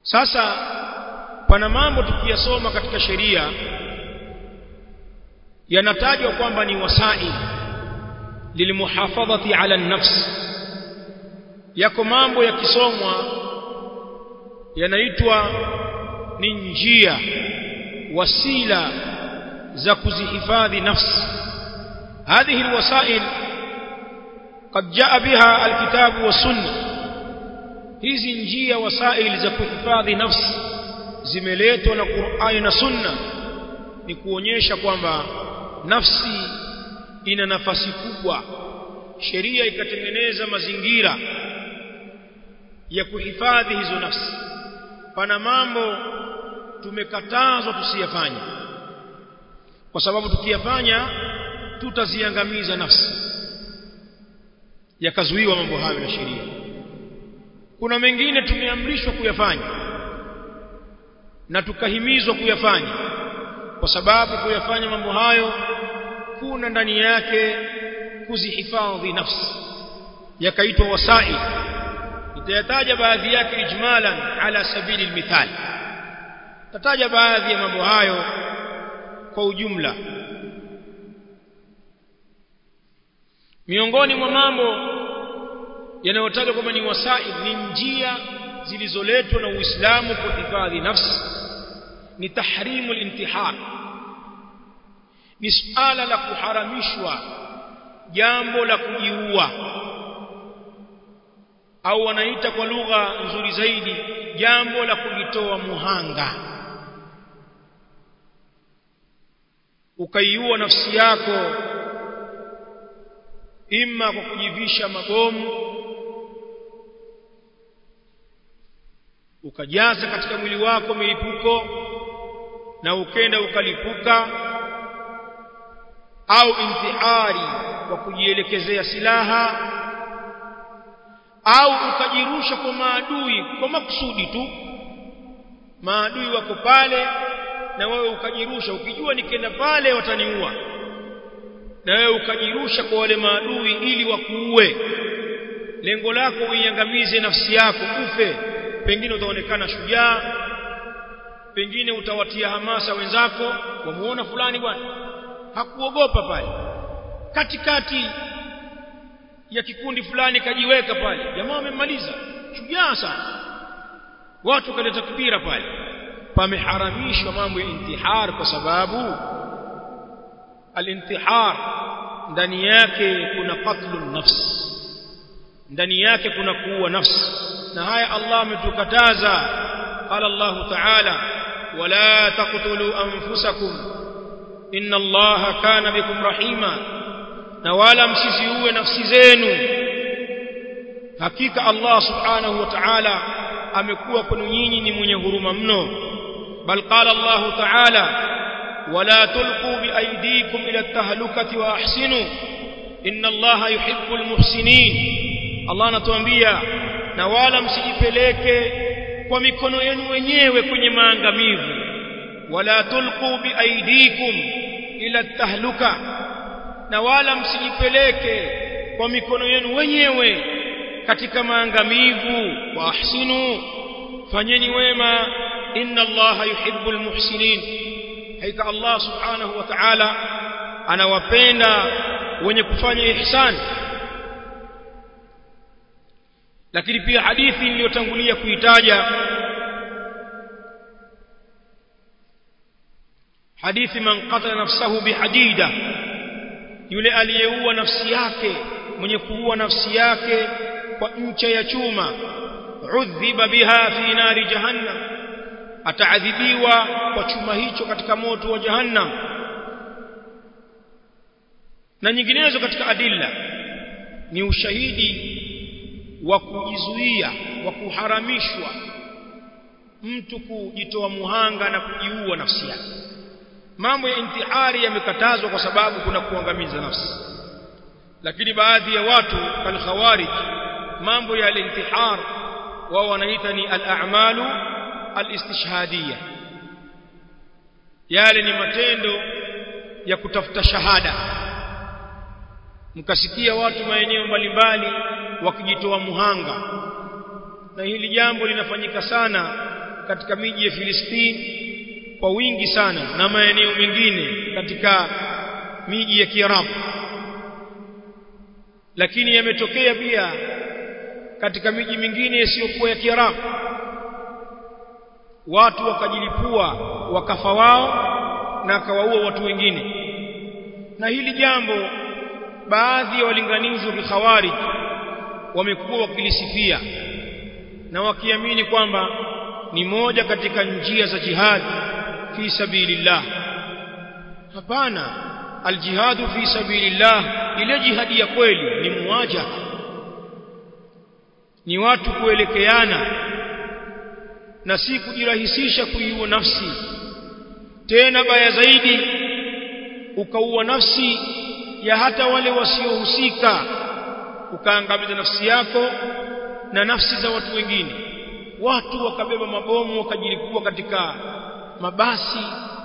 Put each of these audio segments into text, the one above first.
sasa pana mambo tukiyasoma katika sheria yanatajwa kwamba ni wasail lilmuhafadhati ala nafs yako mambo yakisomwa yanaitwa ni njia wasila za kuzihifadhi nafsi هذه الوسائل قد جاء بها الكتاب والسنه hizi njia wasaili za kuhifadhi nafsi zimeletwa na Qur'ani na Sunna ni kuonyesha kwamba nafsi ina nafasi kubwa sheria ikatengeneza mazingira ya kuhifadhi hizo nafsi pana mambo tumekatazwa tusiyafanye kwa sababu tukiyafanya tutaziangamiza nafsi yakazuiwa mambo hayo na sheria kuna mengine tumeamrishwa kuyafanya na tukahimizwa kuyafanya kwa sababu kuyafanya mambo hayo kuna ndani yake kuzihifadhi nafsi yakaitwa wasail nitayataja baadhi yake ijmalan ala sabili almithal tataja baadhi ya mambo hayo kwa ujumla miongoni mwa mambo yanayotajwa kwamba ni wasaid ni njia zilizoletwa na Uislamu kuhifadhi nafsi ni tahrimu al-intihar ni suala la kuharamishwa jambo la kujiua au wanaita kwa lugha nzuri zaidi jambo la kujitoa muhanga ukaiua nafsi yako imma kwa kujivisha mabomu ukajaza katika mwili wako milipuko na ukenda ukalipuka au intihari kwa kujielekezea silaha au ukajirusha kwa maadui kwa makusudi tu maadui wako pale na wewe ukajirusha ukijua nikienda pale wataniua na wewe ukajirusha kwa wale maadui ili wakuue lengo lako uiangamize nafsi yako ufe pengine utaonekana shujaa pengine utawatia hamasa wenzako wamuona fulani bwana hakuogopa pale katikati ya kikundi fulani kajiweka pale jamaa wamemmaliza shujaa sana watu kaleta kibira pale pameharamishwa mambo ya intihar kwa sababu alintihar ndani yake kuna qatlun nafs ndani yake kuna kuua nafsi na haya Allah ametukataza qala Allah ta'ala wala taqtulu anfusakum inna Allah kana bikum rahima na wala msiziue nafsi zenu hakika Allah subhanahu wa ta'ala amekuwa kwenu nyinyi ni mwenye huruma mno bal qala Allah ta'ala wala tulqu biaydikum ila at-tahlukati wa ahsinu inna Allah yuhibbul muhsinin Allah anatuambia na wala msijipeleke kwa mikono yenu wenyewe kwenye maangamivu wala tulqu biaidikum ila tahluka na wala msijipeleke kwa mikono yenu wenyewe katika maangamivu wa ahsinu fanyeni wema inna allaha yuhibbul muhsinin haika allah subhanahu wa ta'ala anawapenda wenye kufanya ihsani lakini pia hadithi niliyotangulia kuitaja hadithi man qatala nafsahu bihadida yule aliyeua nafsi yake mwenye kuua nafsi yake kwa ncha ya chuma udhiba biha fi nari jahannam ataadhibiwa kwa chuma hicho katika moto wa jahannam na nyinginezo katika adilla ni ushahidi wa kujizuia wa kuharamishwa mtu kujitoa muhanga na kujiua nafsi yake mambo ya intihari yamekatazwa kwa sababu kuna kuangamiza nafsi lakini baadhi ya watu kal khawarij mambo ya intihar wao wanaita ni al-a'malu al-istishhadiyya yale ni matendo ya kutafuta shahada mkasikia watu maeneo mbalimbali wakijitoa muhanga na hili jambo linafanyika sana katika miji ya Filistini kwa wingi sana na maeneo mengine katika miji ya Kiarabu lakini yametokea pia katika miji mingine isiyokuwa ya Kiarabu watu wakajilipua wakafa wao na akawaua watu wengine na hili jambo baadhi ya walinganizi wa kikhawarij wamekuwa wakilisifia na wakiamini kwamba ni moja katika njia za jihad fi sabilillah hapana aljihadu fi sabilillah ile jihadi ya kweli ni muwajaha ni watu kuelekeana na si kujirahisisha kuiua nafsi tena baya zaidi ukaua nafsi ya hata wale wasiohusika ukaangamiza nafsi yako na nafsi za watu wengine watu wakabeba mabomu wakajilipua katika mabasi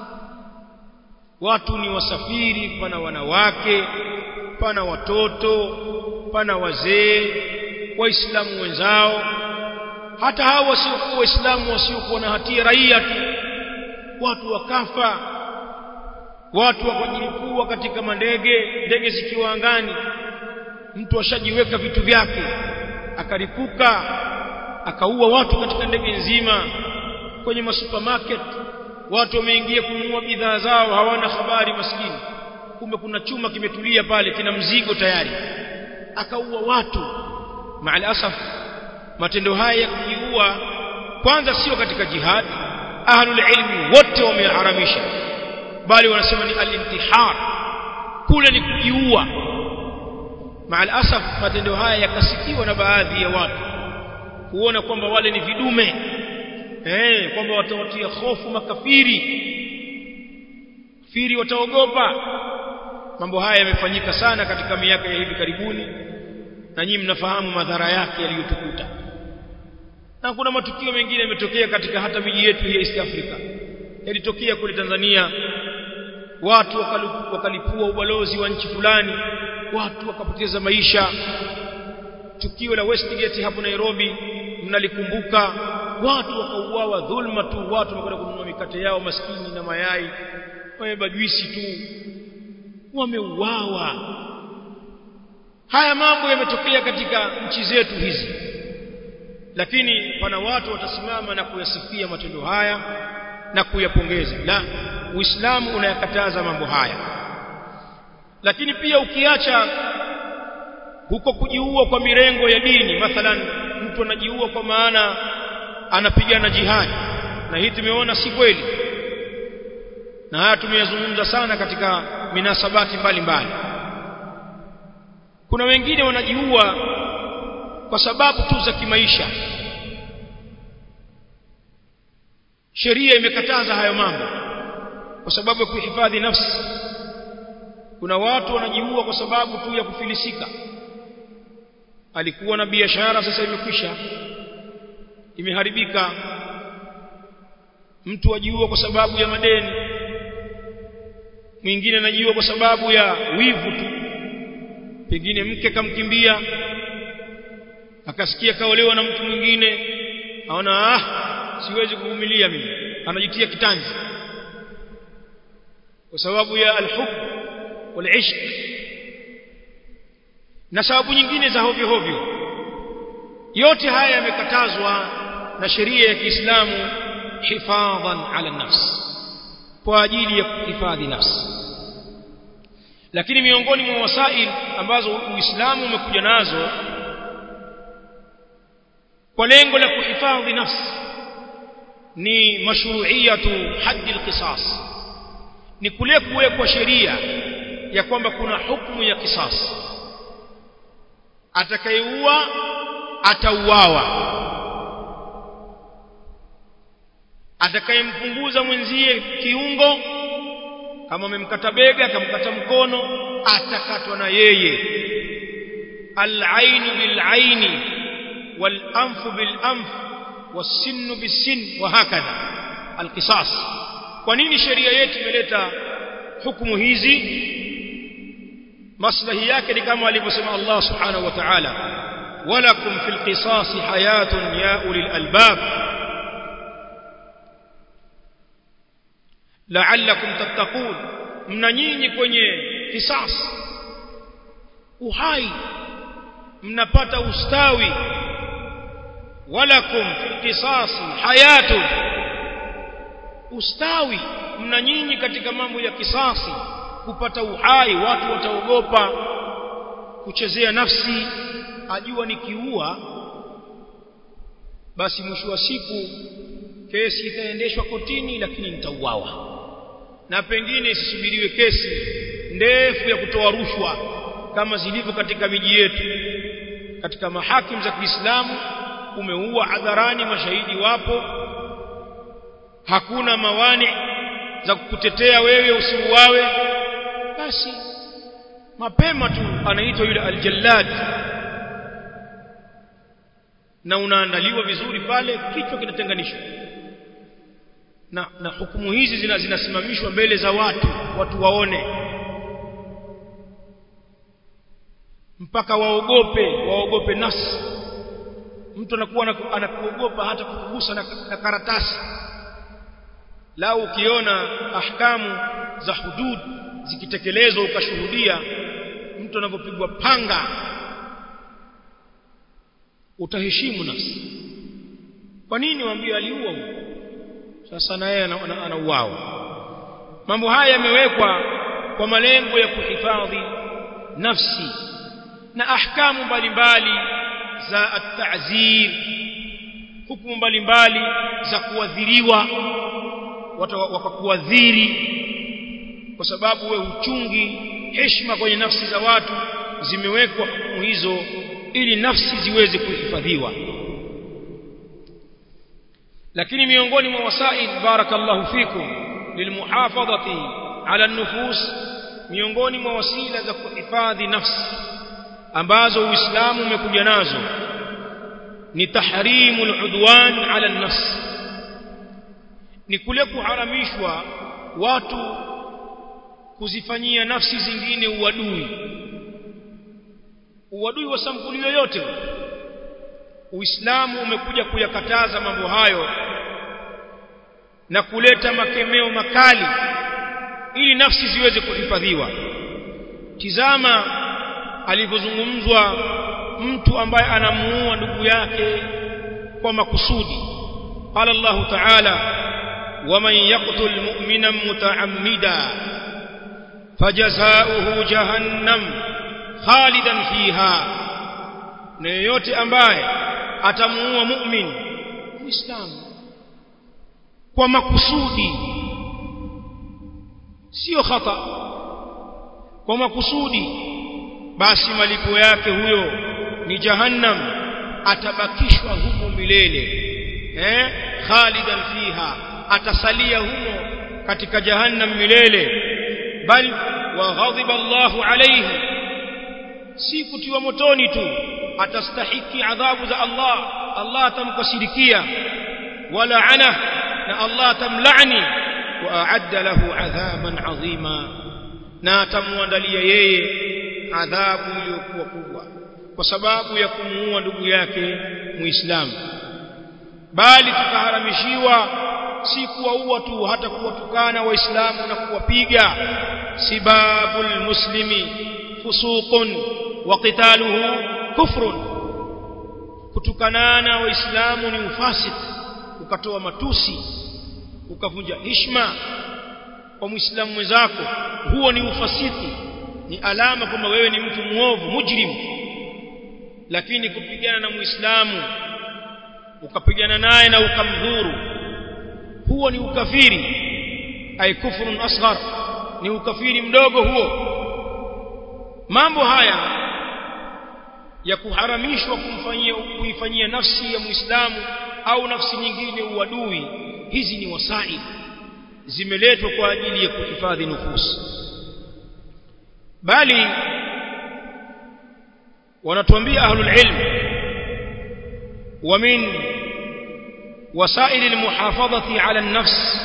watu ni wasafiri pana wanawake pana watoto pana wazee waislamu wenzao hata hao wasiokuwa waislamu wasiokuwa na hatia raia tu watu wakafa watu wakajilipua katika mandege ndege zikiwa angani mtu ashajiweka vitu vyake akaripuka akaua watu katika ndege nzima kwenye masupermarket watu wameingia kununua bidhaa zao hawana habari maskini kumbe kuna chuma kimetulia pale kina mzigo tayari akaua watu maal asaf matendo haya ya kujiua kwanza sio katika jihad ahlul ilmi wote wameharamisha bali wanasema ni al-intihar kule ni kujiua maal asaf matendo haya yakasikiwa na baadhi ya watu kuona kwamba wale ni vidume eh kwamba watawatia hofu makafiri firi wataogopa mambo haya yamefanyika sana katika miaka ya hivi karibuni na nyinyi mnafahamu madhara yake yaliyotukuta na kuna matukio mengine yametokea katika hata miji yetu ya East Africa yalitokea kule Tanzania watu wakalipua ubalozi wa nchi fulani watu wakapoteza maisha tukio la Westgate hapo Nairobi mnalikumbuka watu wakauawa dhulma tu watu wamekwenda kununua mikate yao maskini na mayai wamebeba juisi tu wameuawa haya mambo yametokea katika nchi zetu hizi lakini pana watu watasimama na kuyasifia matendo haya na kuyapongeza la uislamu unayakataza mambo haya lakini pia ukiacha huko kujiua kwa mirengo ya dini mathalan mtu anajiua kwa maana anapigana jihadi na hii tumeona si kweli na haya tumeyazungumza sana katika minasabati mbalimbali mbali. kuna wengine wanajiua kwa sababu tu za kimaisha sheria imekataza hayo mambo kwa sababu ya kuhifadhi nafsi kuna watu wanajiua kwa sababu tu ya kufilisika alikuwa na biashara sasa imekwisha imeharibika mtu ajiua kwa sababu ya madeni mwingine anajiua kwa sababu ya wivu tu pengine mke kamkimbia akasikia kaolewa na mtu mwingine aona ah siwezi kuvumilia mimi anajitia kitanzi kwa sababu ya alhub walishq na sababu nyingine za hovyo hovyo yote haya yamekatazwa na sheria ya Kiislamu hifadhan ala nafs kwa ajili ya kuhifadhi nafsi lakini miongoni mwa wasail ambazo Uislamu umekuja nazo kwa lengo la kuhifadhi nafsi ni mashru'iyatu haddi alqisas ni kule kuwekwa sheria ya kwamba kuna hukumu ya kisas atakayeua atauawa atakayempunguza mwenzie kiungo kama amemkata bega akamkata mkono atakatwa na yeye al-ainu bil-aini wal-anfu bil-anf was-sinnu bis-sin wa hakadha al-qisas kwa nini sheria yetu imeleta hukumu hizi maslahi yake ni kama alivyosema Allah subhanahu wa ta'ala walakum fil qisas hayatun ya ulil albab la'allakum tattaqun mna nyinyi kwenye kisas uhai mnapata ustawi walakum fil qisasi hayatun ustawi mna nyinyi katika mambo ya kisasi kupata uhai watu wataogopa kuchezea nafsi ajua nikiua basi mwisho wa siku kesi itaendeshwa kotini lakini nitauawa na pengine isisubiriwe kesi ndefu ya kutoa rushwa kama zilivyo katika miji yetu katika mahakimu za Kiislamu umeua hadharani mashahidi wapo hakuna mawani za kukutetea wewe usiuawe basi mapema tu anaitwa yule aljallad na unaandaliwa vizuri pale kichwa kinatenganishwa na, na hukumu hizi zina, zinasimamishwa mbele za watu watu waone mpaka waogope waogope nafsi mtu anakuwa anakuogopa hata kukugusa na, na karatasi lau ukiona ahkamu za hudud zikitekelezwa ukashuhudia mtu anapopigwa panga utaheshimu nafsi kwa nini waambie aliua sasa na yeye anauawa mambo haya yamewekwa kwa malengo ya kuhifadhi nafsi na ahkamu mbalimbali za at-ta'zir hukumu mbalimbali za kuadhiriwa watu wakakuadhiri kwa sababu we uchungi heshima kwenye nafsi za watu zimewekwa hukumu hizo ili nafsi ziweze kuhifadhiwa lakini miongoni mwa wasaid barakallahu fikum lilmuhafadhati ala nufus miongoni mwa wasila za kuhifadhi nafsi ambazo uislamu umekuja nazo ni tahrimu aludwan ala nafs ni kule kuharamishwa watu kuzifanyia nafsi zingine uadui uadui wa sampuli yoyote Uislamu umekuja kuyakataza mambo hayo na kuleta makemeo makali ili nafsi ziweze kuhifadhiwa tizama alivyozungumzwa mtu ambaye anamuua ndugu yake kwa makusudi qala Allah ta'ala waman yaqtul mu'mina muta'ammida fajazaohu jahannam khalidan fiha na yeyote ambaye atamuua mu'min muislamu kwa makusudi sio khata kwa makusudi basi malipo yake huyo ni jahannam atabakishwa humo milele eh khalidan fiha atasalia humo katika jahannam milele bal wa ghadhiba Allahu alayhi si kutiwa motoni tu atastahiki adhabu za Allah Allah atamkasirikia wala ana na Allah atamlaani wa a'adda lahu adhaban adhima na atamwandalia yeye adhabu iliyokuwa kubwa kwa sababu ya kumuua ndugu yake muislamu bali tukaharamishiwa si kuwaua tu hata kuwatukana waislamu na kuwapiga sibabul muslimi fusuqun wa qitaluhu kufrun kutukanana waislamu ni ufasik ukatoa matusi ukavunja heshima kwa muislamu mwenzako huo ni ufasiki ni alama kwamba wewe ni mtu muovu mujrim lakini kupigana na muislamu ukapigana naye na ukamdhuru huo ni ukafiri ay kufrun asghar ni ukafiri mdogo huo mambo haya ya kuharamishwa kumfanyia kuifanyia nafsi ya muislamu au nafsi nyingine uadui hizi ni wasaid zimeletwa kwa ajili ya kuhifadhi nufusi bali wanatuambia ahlul ilm ومن وسائل المحافظة على النفس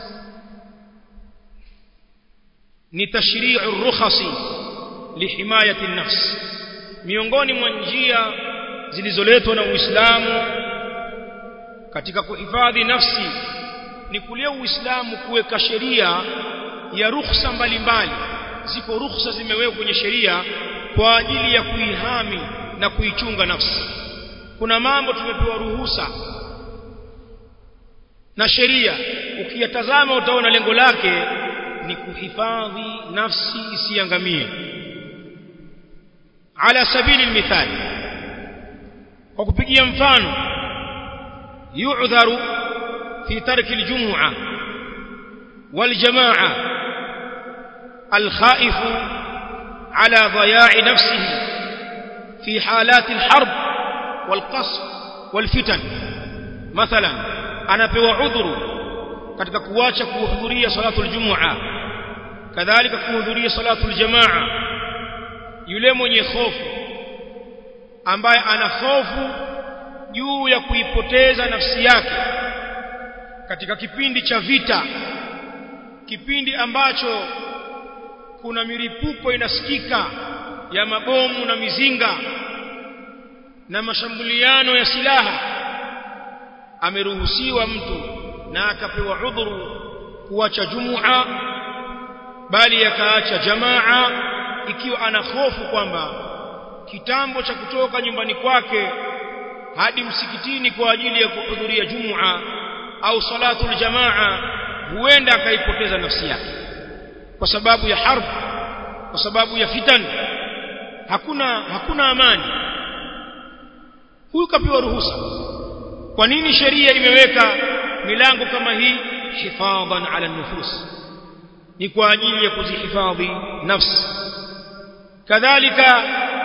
نتشريع الرخص لحماية النفس miongoni mwa njia zilizoletwa na Uislamu katika kuhifadhi nafsi ni kule uislamu kuweka sheria ya ruhusa mbalimbali ziko ruhusa zimewekwa kwenye sheria kwa ajili ya kuihami na kuichunga nafsi kuna mambo tumepewa ruhusa na sheria ukiyatazama utaona lengo lake ni kuhifadhi nafsi isiangamie ala sabili mithali kwa kupigia mfano yu'dharu fi tarki aljum'a والجماعه الخائف على ضياع نفسه في حالات الحرب والقصف والفتن مثلا anapewa udhuru katika kuacha kuhudhuria salatul jumu'a kadhalika kuhudhuria salatul jamaa yule mwenye hofu ambaye ana hofu juu ya kuipoteza nafsi yake katika kipindi cha vita kipindi ambacho kuna miripuko inasikika ya mabomu na mizinga na mashambuliano ya silaha ameruhusiwa mtu na akapewa udhuru kuacha jumua bali akaacha jamaa ikiwa ana hofu kwamba kitambo cha kutoka nyumbani kwake hadi msikitini kwa ajili ya kuhudhuria jumua au salatul jamaa huenda akaipoteza nafsi yake kwa sababu ya harb kwa sababu ya fitan hakuna hakuna amani huyu kapewa ruhusa kwa nini sheria imeweka milango kama hii hifadhan ala nufus ni kwa ajili ya kuzihifadhi nafsi kadhalika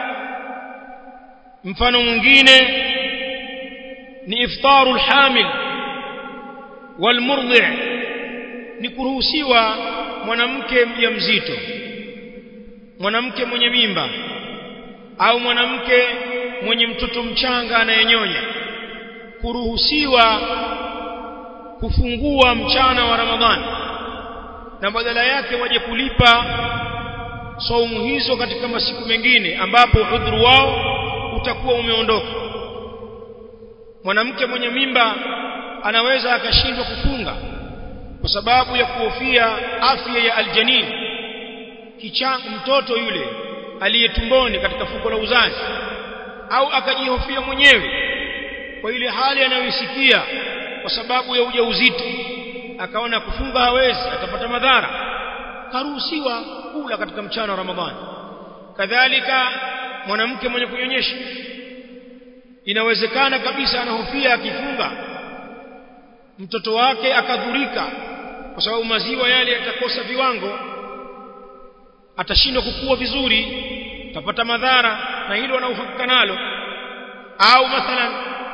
mfano mwingine ni iftaru alhamil walmurdhi ni kuruhusiwa mwanamke mjamzito mwanamke mwenye mimba au mwanamke mwenye mtoto mchanga anayenyonya kuruhusiwa kufungua mchana wa Ramadhani na badala yake waje kulipa saumu hizo katika masiku mengine ambapo udhuru wao utakuwa umeondoka mwanamke mwenye mimba anaweza akashindwa kufunga kwa sababu ya kuhofia afya ya aljanin kichanga mtoto yule aliyetumboni katika fuko la uzazi au akajihofia mwenyewe kwa ile hali anayoisikia kwa sababu ya ujauzito akaona kufunga hawezi atapata madhara karuhusiwa kula katika mchana wa Ramadhani kadhalika mwanamke mwenye kunyonyesha inawezekana kabisa anahofia akifunga mtoto wake akadhurika kwa sababu maziwa yale yatakosa viwango atashindwa kukua vizuri atapata madhara na hilo anauhakika nalo au mathalan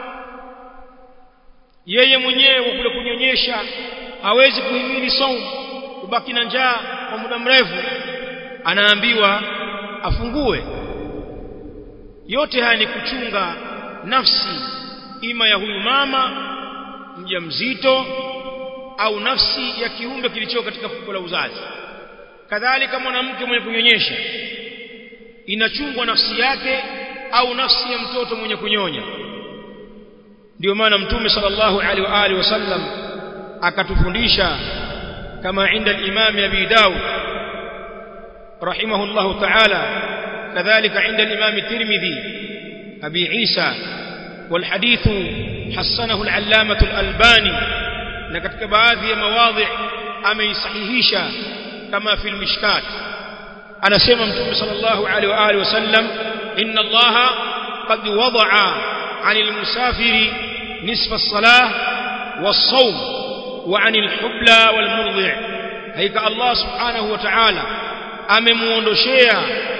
yeye mwenyewe kwa kule kunyonyesha hawezi kuhimili saumu kubaki na njaa kwa muda mrefu anaambiwa afungue yote haya ni kuchunga nafsi ima ya huyu mama mjamzito au nafsi ya kiumbe kilicho katika fuko la uzazi kadhalika mwanamke mwenye kunyonyesha inachungwa nafsi yake au nafsi ya mtoto mwenye kunyonya ndio maana mtume sallallahu alaihi wa alihi wasallam akatufundisha kama inda al-imam abi daud rahimahullahu ta'ala kadhalika inda al-imam at-tirmidhi abi isa والحديث حسنه العلامة الألباني لكتك بعضي مواضع أمي صحيحيشا كما في المشكات أنا سيما متوم صلى الله عليه وآله وسلم إن الله قد وضع عن المسافر نصف الصلاة والصوم وعن الحبلى والمرضع هيك الله سبحانه وتعالى amemuondoshea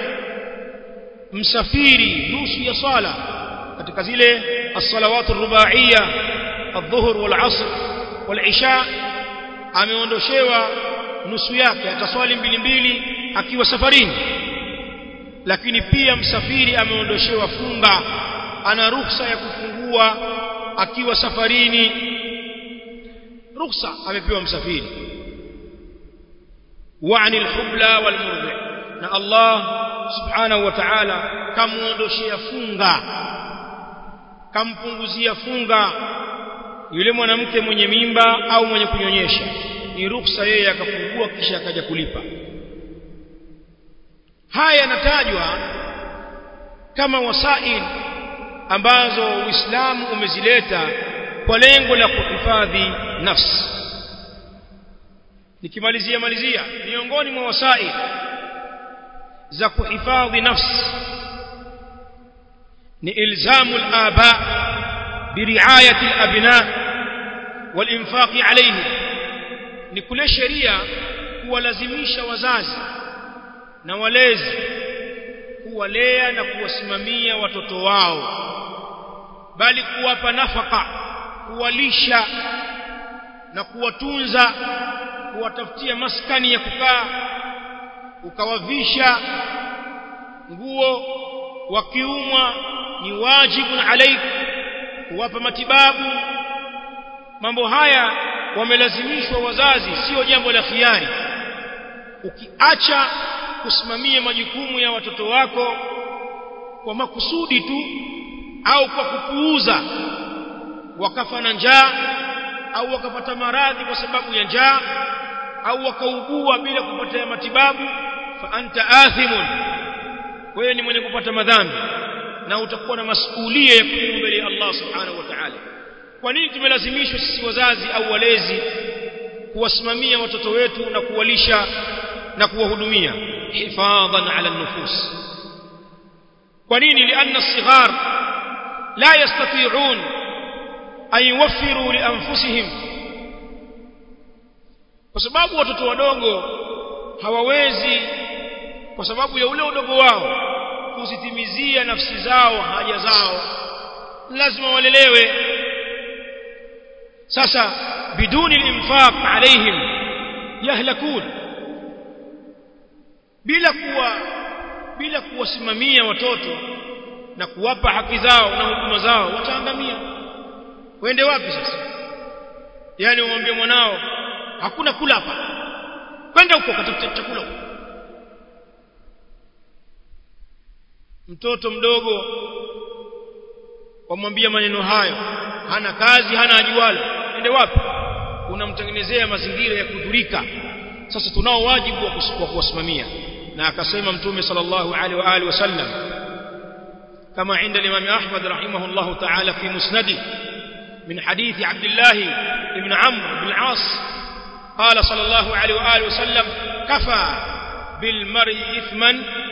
msafiri nusu ya sala katika zile as-salawatu ar-ruba'iyya adh-dhuhr wal-'asr wal-'isha ameondoshewa nusu yake ataswali mbili mbili akiwa safarini lakini pia msafiri ameondoshewa funga ana ruhusa ya kufungua akiwa safarini ruhusa amepewa msafiri wa'ni al-hubla wal-murdi na Allah subhanahu wa ta'ala kamuondoshea funga kampunguzia funga yule mwanamke mwenye mimba au mwenye kunyonyesha ni ruksa yeye akafungua kisha akaja kulipa haya yanatajwa kama wasail ambazo Uislamu umezileta kwa lengo la kuhifadhi nafsi nikimalizia malizia miongoni mwa wasail za kuhifadhi nafsi ni ilzamu al-aba biriayati al-abna wal-infaq alayhim ni kule sheria kuwalazimisha wazazi na walezi kuwalea na kuwasimamia watoto wao bali kuwapa nafaka kuwalisha na kuwatunza kuwatafutia maskani ya kukaa ukawavisha nguo wakiumwa ni wajibu alaik kuwapa matibabu mambo haya wamelazimishwa wazazi sio jambo la khiari ukiacha kusimamia majukumu ya watoto wako kwa makusudi tu au kwa kupuuza wakafa na njaa au wakapata maradhi kwa sababu ya njaa au wakaugua bila kupata matibabu fa anta athimun wewe ni mwenye kupata madhambi na utakuwa na masuhulia ya kujibu mbele ya Allah subhanahu wa ta'ala kwa nini tumelazimishwa sisi wazazi au walezi kuwasimamia watoto wetu na kuwalisha na kuwahudumia hifadhan ala nufus kwa nini lianna as-sighar la yastati'un an yuwaffiru li anfusihim kwa sababu watoto wadogo hawawezi kwa sababu ya ule udogo wao kuzitimizia nafsi zao haja zao lazima walelewe sasa biduni al-infaq alaihim yahlakun bila kuwa bila kuwasimamia watoto na kuwapa haki zao na huduma zao wataangamia wende wapi sasa yani umwambie mwanao hakuna kula hapa kwenda huko katafuta chakula huko mtoto mdogo wamwambia maneno hayo hana kazi hana ajualo ende wapi unamtengenezea mazingira ya kudhurika sasa tunao wajibu wa kuwasimamia na akasema mtume sallallahu alaihi wa alihi wasallam kama عند الامام احمد رحمه الله تعالى في مسنده من حديث عبد الله بن عمرو بن العاص قال صلى الله عليه واله وسلم كفى بالمرء اثما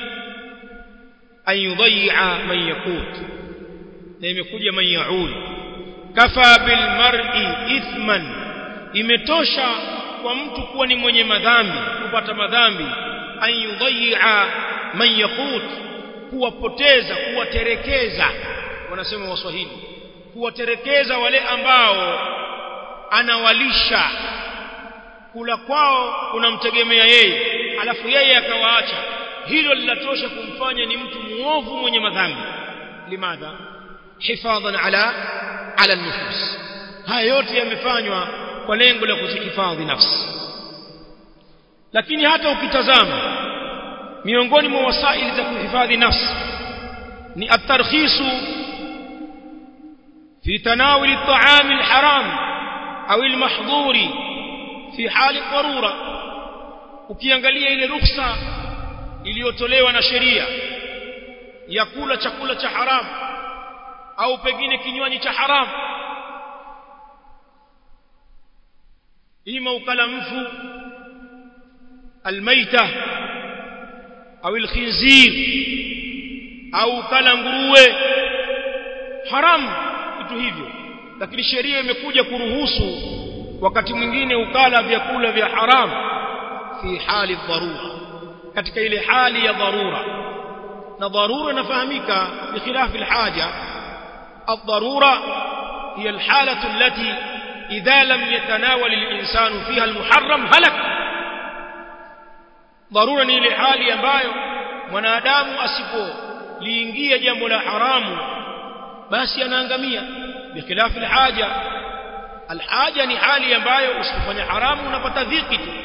ان يضيع من يقوت imekuja man yaul kafa bil mar'i ithman imetosha kwa mtu kuwa ni mwenye madhambi kupata madhambi an yudhi'a man yaqut kuwapoteza kuwaterekeza wanasema waswahili kuwaterekeza wale ambao anawalisha kula kwao kunamtegemea yeye alafu yeye akawaacha hilo linatosha kumfanya ni mtu muovu mwenye madhambi limadha hifadhan ala ala nufus haya yote yamefanywa kwa lengo la kuzihifadhi nafsi lakini hata ukitazama miongoni mwa wasaili za kuhifadhi nafsi ni at-tarkhisu fi tanawul at-ta'am al-haram au al-mahdhuri fi hali dharura ukiangalia ile ruksa iliyotolewa na sheria ya kula chakula cha haramu au pengine kinywaji cha haramu ima ukala mfu almaita au alkhinzir au ukala nguruwe haramu vitu hivyo lakini sheria imekuja kuruhusu wakati mwingine ukala vyakula vya haramu fi hali dharura katika ile hali ya dharura na dharura inafahamika bikhilafi alhaja الضرورة هي الحالة التي إذا لم يتناول الإنسان فيها المحرم هلك ضرورة ni ile hali ambayo mwanadamu asipo liingia jambo la haramu basi anaangamia bikhilafi alhaja alhaja ni hali ambayo usipofanya haramu unapata dhiki tu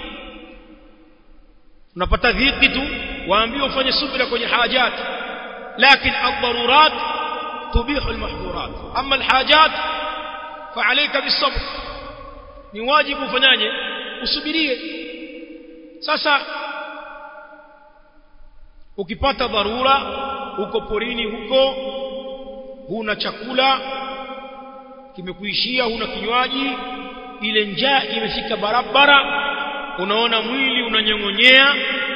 unapata dhiki tu waambiwa ufanye subira kwenye hajat lakini ad-darurat تبيح المحظورات أما الحاجات fa'alayka bisabr ni wajibu ufanyaje usubirie sasa ukipata dharura uko porini huko huna chakula kimekuishia huna kinywaji ile njaa imefika barabara unaona mwili unanyong'onyea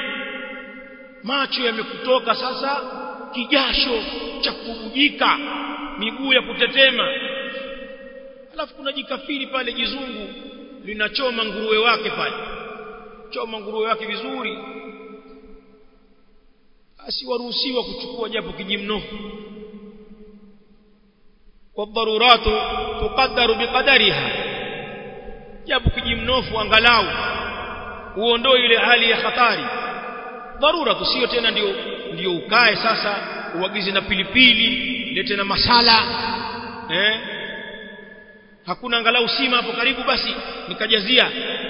macho yamekutoka sasa kijasho cha kubujika miguu ya kutetema alafu kuna jikafiri pale jizungu linachoma nguruwe wake pale choma nguruwe wake vizuri asiwaruhusiwa kuchukua japo kijimnofu والضرورات تقدر بقدرها japo kijimnofu angalau uondoe ile hali ya hatari dharura tusio tena ndio ndio ukae sasa uagize na pilipili lete na masala eh hakuna angalau sima hapo karibu basi nikajazia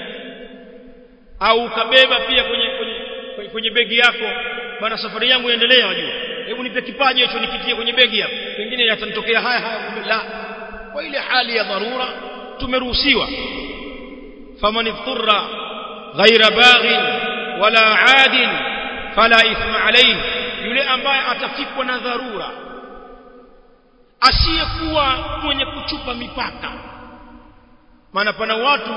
au ukabeba pia kwenye kwenye, kwenye, kwenye begi yako bana safari yangu iendelea wajua hebu nipe kipaji hicho nikitie kwenye begi hapo pengine yatanitokea haya haya la kwa ile hali ya dharura tumeruhusiwa faman ifturra ghaira baghin wala adin fala ithma alayhi yule ambaye atafikwa na dharura asiyekuwa mwenye kuchupa mipaka maana pana watu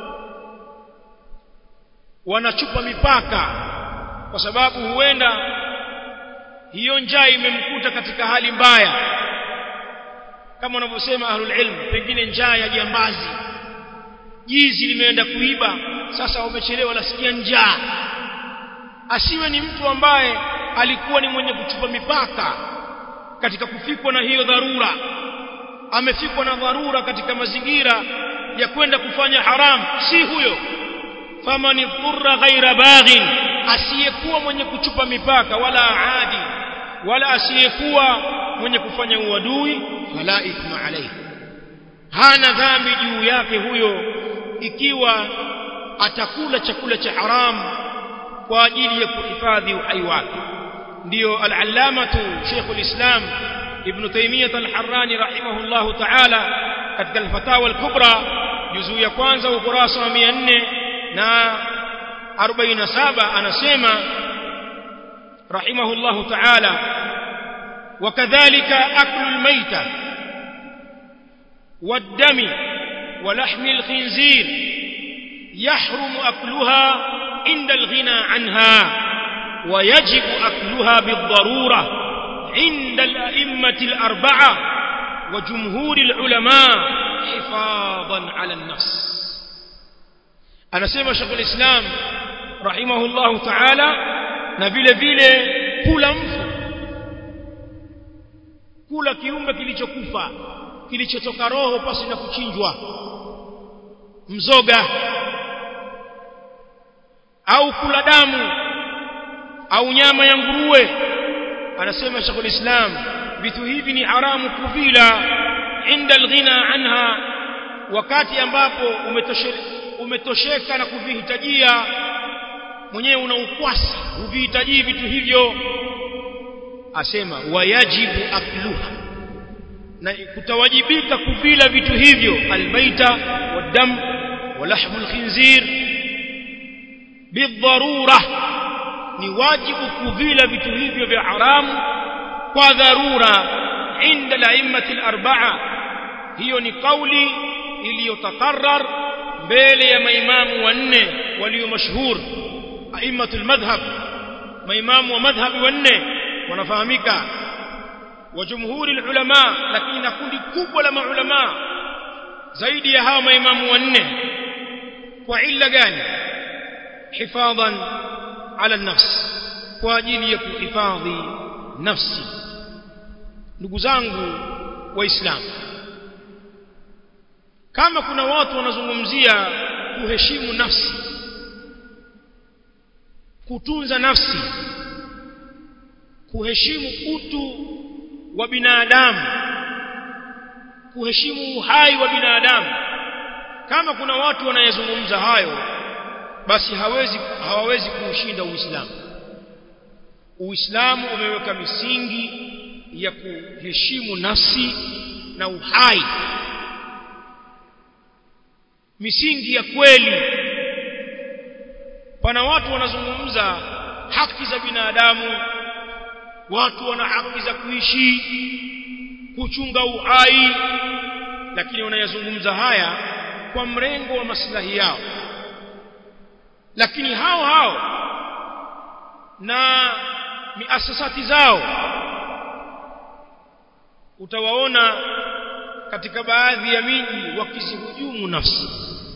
wanachupa mipaka kwa sababu huenda hiyo njaa imemkuta katika hali mbaya kama wanavyosema ahlul ilm pengine njaa ya jambazi jizi limeenda kuiba sasa wamechelewa nasikia njaa asiwe ni mtu ambaye alikuwa ni mwenye kuchupa mipaka katika kufikwa na hiyo dharura amefikwa na dharura katika mazingira ya kwenda kufanya haramu si huyo faman dhurra ghaira baghin asiyekuwa mwenye kuchupa mipaka wala aadi wala asiyekuwa mwenye kufanya uadui fala ithma alayhi hana dhambi juu yake huyo ikiwa atakula chakula cha haramu kwa ajili ya kuhifadhi uhai wake ndio al-allamatu Sheikh al-Islam Ibn Taymiyyah al-Harrani rahimahullahu ta'ala katika al-Fatawa al-Kubra juzuu ya kwanza ukurasa wa 400 na 47 anasema rahimahullahu ta'ala وكذلك أكل الميتة والدم ولحم الخنزير يحرم أكلها عند الغنى عنها ويجب أكلها بالضرورة عند الأئمة الأربعة وجمهور العلماء حفاظا على النص أنا سيما شيخ الإسلام رحمه الله تعالى نبيل vile kula mfu kula kiumbe kilichokufa kilichotoka roho pasi na kuchinjwa mzoga au kula damu au nyama ya nguruwe anasema Sheikh Islam vitu hivi ni haramu kuvila inda alghina anha wakati ambapo umetoshe, umetosheka na kuvihitajia mwenyewe una ukwasi huvihitaji vitu hivyo asema wayajibu akluha na kutawajibika kuvila vitu hivyo almaita wadam walahmu alkhinzir bidharura ni wajibu kuvila vitu hivyo vya haramu kwa dharura inda laimati alarba'a hiyo ni kauli iliyotakarar mbele ya maimamu wanne walio mashhur aimatul madhhab maimamu wa madhhabi wanne wanafahamika wa jumhuri ulama lakini na kundi kubwa la maulama zaidi ya hao maimamu wanne kwa illa gani hifadhan ala nafs kwa ajili ya kuhifadhi nafsi ndugu zangu waislamu kama kuna watu wanazungumzia kuheshimu nafsi kutunza nafsi kuheshimu utu wa binadamu kuheshimu uhai wa binadamu kama kuna watu wanayezungumza hayo basi hawezi hawawezi kuushinda Uislamu Uislamu umeweka misingi ya kuheshimu nafsi na uhai misingi ya kweli pana watu wanazungumza haki za binadamu watu wana haki za kuishi kuchunga uhai lakini wanayazungumza haya kwa mrengo wa maslahi yao lakini hao hao na miasasati zao utawaona katika baadhi ya miji wakizihujumu nafsi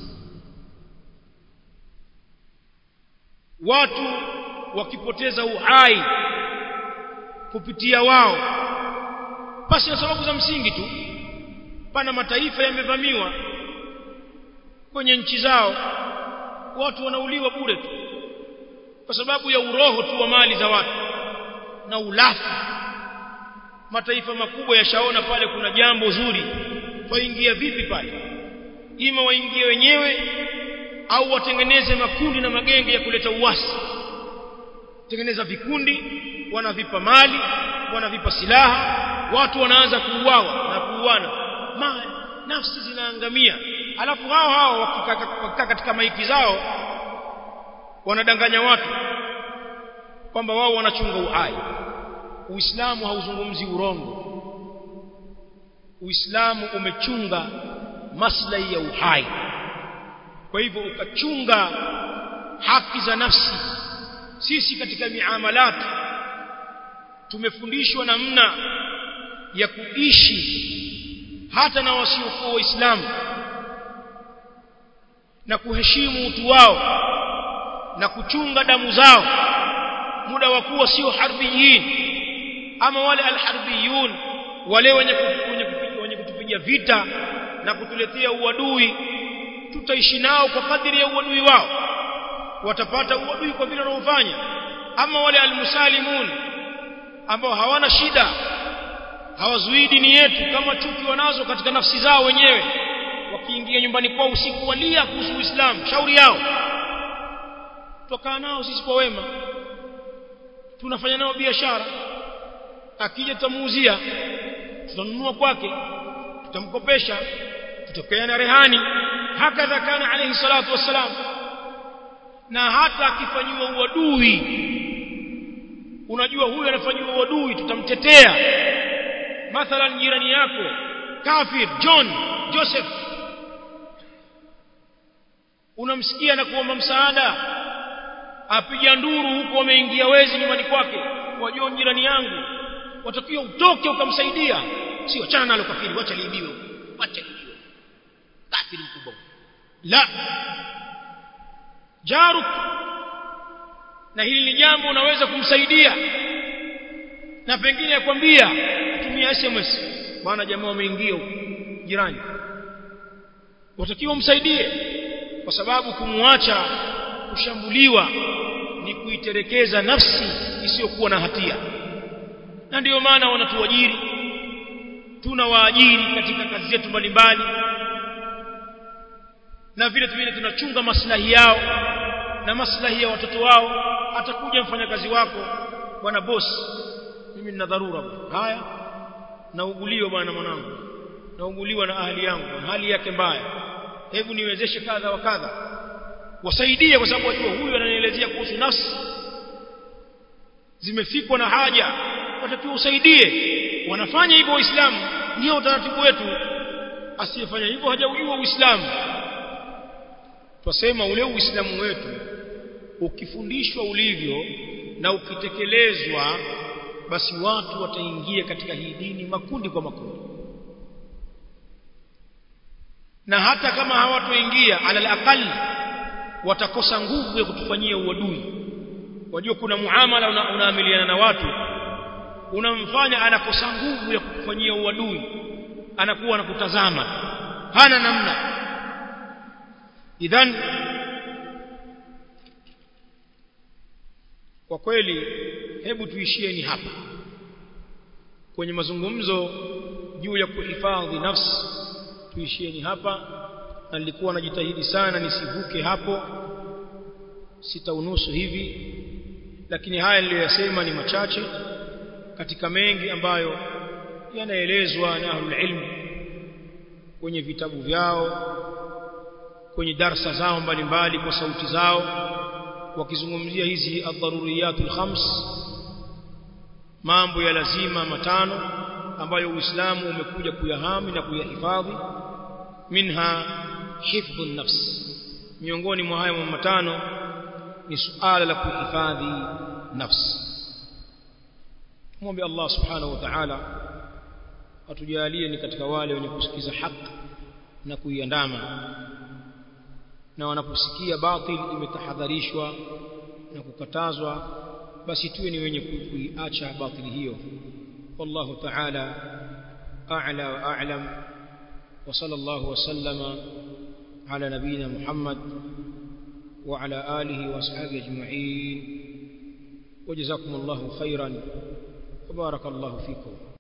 watu wakipoteza uhai kupitia wao basi na sababu za msingi tu pana mataifa yamevamiwa kwenye nchi zao watu wanauliwa bure tu kwa sababu ya uroho tu wa mali za watu na ulafi mataifa makubwa yashaona pale kuna jambo zuri waingia vipi pale ima waingie wenyewe au watengeneze makundi na magenge ya kuleta uasi tengeneza vikundi wanavipa mali wanavipa silaha watu wanaanza kuuawa na kuuana mali nafsi zinaangamia alafu hao hao wakikaa katika maiki zao wanadanganya watu kwamba wao wanachunga uhai uislamu hauzungumzi urongo uislamu umechunga maslahi ya uhai kwa hivyo ukachunga haki za nafsi sisi katika miamalat tumefundishwa namna ya kuishi hata na wasiokuwa waislamu na kuheshimu utu wao na kuchunga damu zao muda wa kuwa sio harbiyin ama wale alharbiyun wale wenye wenye kutupiga vita na kutuletea uadui tutaishi nao kwa kadiri ya uadui wao watapata uadui kwa vile wanaofanya ama wale almusalimun ambao hawana shida hawazuii dini yetu kama chuki wanazo katika nafsi zao wenyewe wakiingia nyumbani kwao usiku walia kuhusu Uislamu shauri yao tukaa nao sisi kwa wema tunafanya nao biashara akija tutamuuzia tutanunua kwake tutamkopesha tutapeana rehani hakadha kana alayhi salatu wassalam na hata akifanyiwa uadui unajua huyu anafanyiwa uadui tutamtetea mathalan jirani yako kafir John Joseph unamsikia na kuomba msaada apiga nduru huko ameingia wezi nyumbani kwake wajua jirani yangu watakiwa utoke ukamsaidia si wachana nalo kafiri wacha liibiwe wacha liibiwe kafiri mkubwa la jaruk na hili ni jambo unaweza kumsaidia na pengine akwambia tumia SMS bwana jamaa wameingia jirani watakiwa umsaidie kwa sababu kumwacha kushambuliwa ni kuiterekeza nafsi isiyokuwa na hatia na ndiyo maana wanatuajiri tunawaajiri katika kazi zetu mbalimbali na vile vile tunachunga maslahi yao na maslahi ya watoto wao atakuja mfanyakazi wako bwana boss mimi nina dharura bwana haya nauguliwa bwana mwanangu nauguliwa na ahli yangu hali yake mbaya hebu niwezeshe kadha wa kadha wasaidie kwa sababu wajua huyu ananielezea kuhusu nafsi zimefikwa na haja watakiwa usaidie wanafanya hivyo waislamu ndio utaratibu wetu asiyefanya hivyo hajaujua uislamu twasema ule uislamu wetu ukifundishwa ulivyo na ukitekelezwa basi watu wataingia katika hii dini makundi kwa makundi na hata kama hawatoingia alal aqal watakosa nguvu ya kutufanyia uadui wajua kuna muamala una, unaamiliana na watu unamfanya anakosa nguvu ya kukufanyia uadui anakuwa anakutazama hana namna idhan kwa kweli hebu tuishieni hapa kwenye mazungumzo juu ya kuhifadhi nafsi tuishieni hapa na nilikuwa najitahidi sana nisivuke hapo sita unusu hivi lakini haya niliyoyasema ni machache katika mengi ambayo yanaelezwa na ahlul ilm kwenye vitabu vyao kwenye darsa zao mbalimbali kwa sauti zao wakizungumzia hizi ad-daruriyatul khams mambo ya lazima matano ambayo Uislamu umekuja kuyahami na kuyahifadhi minha hifdhu nafs miongoni mwa hayo matano ni suala la kuhifadhi nafsi muombe Allah subhanahu wa ta'ala atujalie ni katika wale wenye kusikiza haki na kuiandama na wanaposikia batil imetahadharishwa na kukatazwa basi tuwe ni wenye kuiacha batili hiyo wallahu ta'ala a'la wa a'lam wa sallallahu wa sallama ala nabina muhammad wa ala alihi wa ashabihi ajma'in وجزاكم الله خيرا وبارك الله فيكم